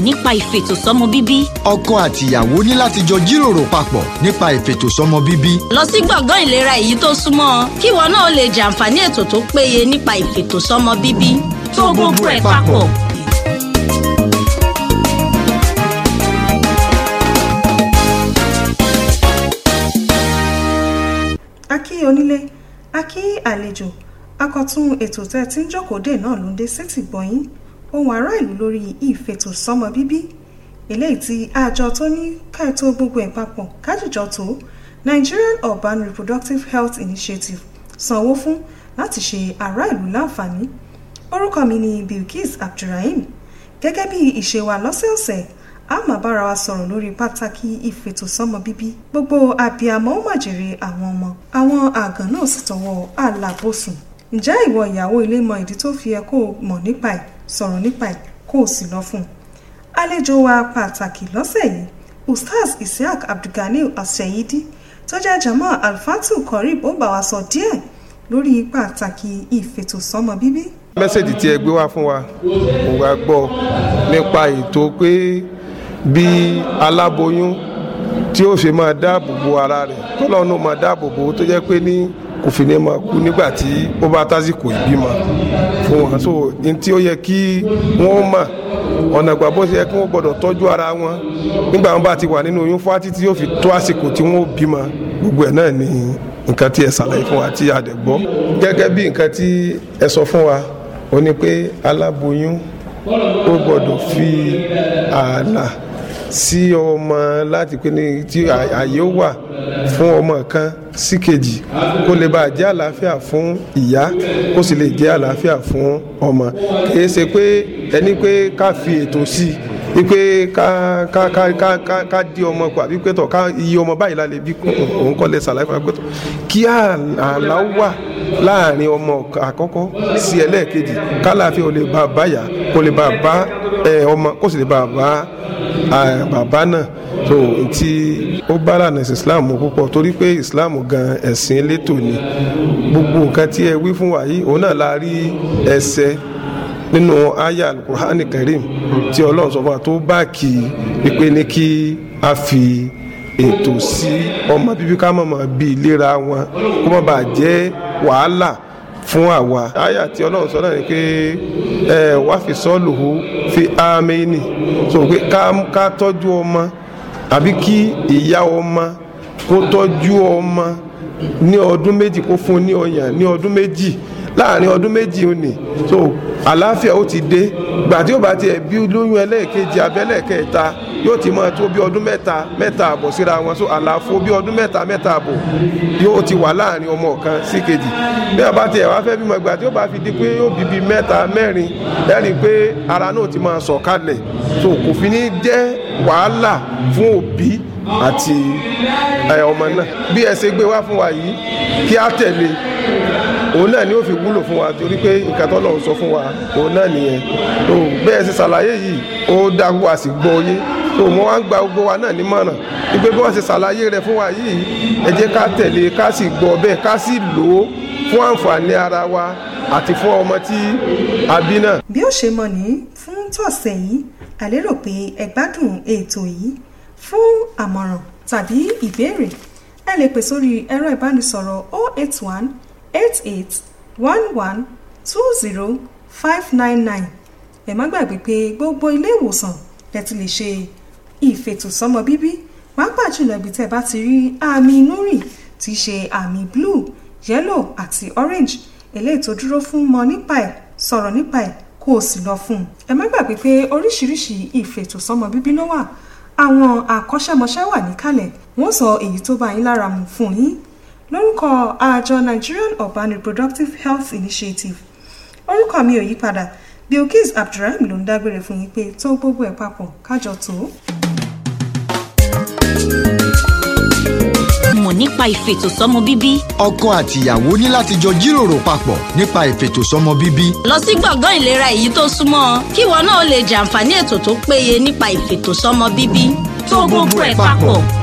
nípa ìfètòsọ́mọ bíbí. ọkọ àtìyàwó ní láti jọ jíròrò papọ̀ nípa ìfètòsọ́mọ bíbí. lọ sí gbọ̀ngàn ìlera èyí tó súnmọ́ ọ kí ìwọ náà lè jàǹfààní ètò tó péye nípa ìfètòsọ́mọ bíbí. tó gbogbo ẹ̀ papọ̀. a kí onílé a kí àlejò akọ̀tún ètò tẹ́ tí ń jókòó dè náà ló ń dé sétì gbọ̀yìn ohun ará ìlú lórí ìfètòsọ́mọ bíbí eléyìí tí àjọ tó ní káètò gbogbo ẹ̀ papọ̀ kájìjọ tó Nigerian Urban Reproductive Health Initiative sanwó fún láti ṣe ará ìlú láǹfààní orúkọ mi ni Bilkis Abdulrahim gẹ́gẹ́ bí ìṣe wa lọ́sẹ̀ọ̀sẹ̀ a máa bára wa sọ̀rọ̀ lórí pàtàkì ìfètòsọ́mọ bíbí gbogbo abiyamọ ó màjèrè àwọn ọmọ àwọn àgàn náà sì tọwọ́ àlàbòsùn ǹjẹ́ ìwọ ìyàwó ilé mọ ìdí tó fi ẹ kó o mọ̀ nípa ẹ̀ sọ̀rọ̀ nípa ẹ̀ kó o sì lọ fún un àlejò wa pàtàkì lọ́sẹ̀ yìí ustaz isiaq abdulganil aseyidi tó jẹ́ jama alfatu korib ó bá wa sọ díẹ̀ lórí pàtàkì ìfètòsọ́mọ bíbí. mẹ́sẹ̀jì tí ẹ gbé wá fún wa mo wá gbọ́ nípa ètò pé bí aláboyún tí ó ṣe máa dáàbò bo ara rẹ̀ tọ́lọ́nù máa dáàbò bo tó jẹ́ pé ní kò fi ní máa kú nígbà tí ó bá tásìkò ìbímọ fún wọn so ní tí ó yẹ kí wọ́n mọ̀ ọ̀nà ìgbà bó ṣe yẹ kí wọ́n gbọ́dọ̀ tọ́jú ara wọn nígbà wọn bá ti wà nínú oyún fún àti tí yóò fi tó àsìkò tí wọ́n bímọ gbogbo ẹ̀ náà ni nǹkan tí ẹ ṣàlàyé fún wa tí a dẹ̀ gbọ́ gẹ́gẹ́ bí nǹkan tí ẹ sọ fún wa ó ní pé aláboyún ó gbọ́dọ̀ fi ààlà sí ọmọ láti pé ní tí àyè ó wà fún ọmọ kan sí kejì kó lè bá jẹ́ àlàáfíà fún ìyá kó sì lè jẹ́ àlàáfíà fún ọmọ kìí ṣe pé ẹni pé ká fi ètò sí i wípé ká ká ká ká ká ká di ọmọ kù àbí pé tọ̀ ká iye ọmọ báyìí la lè bí òun kọ́ lè ṣàlàyé fún wa pé tọ̀ kí ààlà wà láàrin ọmọ àkọ́kọ́ sí ẹlẹ́ẹ̀kejì kálàáfíà ò lè bá báyà kó lè bá bá ọmọ kó sì lè bá bá bàbá náà so ti ó bá lànà islam púpọ̀ torí pé islam gan ẹ̀sìn elétò ni gbogbo nǹkan tí ẹ wí fún wa yìí òun náà la rí ẹsẹ̀ nínú aya alukur'ani karim tí ọlọ́run sọ fún wa tó bá kì í wípé ní kí a fi ètò sí ọmọ bíbí ká mọ̀ mọ́ bí ìlera wọn kó má bàa jẹ́ wàhálà fún àwa àyà tí ọlọ́run sọ náà ni pé ẹ wá fi sọ́ọ̀lù hù fi ámẹ́ni so pé ká tọ́jú ọmọ àbí kí ìyá ọmọ kó tọ́jú ọmọ ní ọdún méjì kó fún ní ọyàn ní ọdún méjì láàrin ọdún méjì òní so àlàáfíà ó ti dé gbà tí ó bá tiẹ̀ bí lóyún ẹlẹ́ẹ̀kejì abẹ́lẹ́ẹ̀kẹta yóò ti máa tó bí ọdún mẹ́ta mẹ́ta àbọ̀ síra wọn so àlàfo bí ọdún mẹ́ta mẹ́ta àbọ̀ yóò ti wà láàrin ọmọ kan sí kejì bí a bá tiẹ̀ wá fẹ́ bímọ ìgbà tí ó bá fi di pé yóò bí bí mẹ́ta mẹ́rin lẹ́rìí pé ara náà ti máa sọ̀ kalẹ̀ so kò fi ní jẹ́ wàhálà fún òbí àti ọmọ náà bí ẹ ṣe gbé wá fún wa yìí kí á tẹ̀lé òun náà ni ó fi wúlò fún wa torí pé nǹkan tó lọ́run sọ fún wa òun náà nìyẹn tó bẹ́ẹ̀ ṣe ṣàlàyé yìí ó dáhùn wa sì gbọ́ yé tó mọ́ wá ń gba gbogbo wa náà nímọ̀ràn wípé bí wọ́n ṣe ṣàlàyé rẹ̀ fún wa yìí ẹ jẹ́ ká tẹ̀lé ká sì gbọ́ bẹ́ẹ̀ ká sì lò ó fún àǹfààní ara wa àti fún ọmọ tí a bí náà. bí ó ṣe mọ ní fún tọ̀sẹ̀ yìí àlérò pé ẹ gbádùn ètò yìí fún àmọ̀ràn tàbí ìbéèrè ẹ lè pè sórí ẹ̀rọ ìbánisọ̀rọ̀ 081 88 11 20 599 ẹ má gbàgbé pé gbogbo ilé ìwòsàn lẹ ti lè ṣe ìfètòsọ́mọ bíbí pàápàá jùlọ ibi tẹ́ bá ti rí àmì inú rì tí í ṣe àmì blue yellow àti orange eléyìí tó dúró fún mọ̀ nípa ẹ̀ sọ̀rọ̀ nípa ẹ̀ kó o sì lọ fún un ẹ má gbàgbé pé oríṣiríṣi ìfètòsọ́mọ bíbí ló wà àwọn àkọ́ṣẹ́mọṣẹ́ wà níkàlẹ̀ wọ́n sọ èyí tó bá yín lára mu fún yín lórúkọ àjọ Nigerian Urban Reproductive Health Initiative orúkọ mi ò yí padà Bilkis Abdulrahim ló ń dágbére fún yín pé tó gbogbo ẹ̀ papọ̀ kájọ tó. mọ̀ nípa ìfètòsọ́mọ bíbí. ọkọ àtìyàwó ní láti jọ jíròrò papọ̀ nípa ìfètòsọ́mọ bíbí. lọ sí gbọ̀ngàn ìlera èyí tó súnmọ́ ọ kí ìwọ náà lè jàǹfààní ètò tó péye nípa ìfètòsọ́mọ bíbí. tó gbogbo ẹ̀ papọ̀.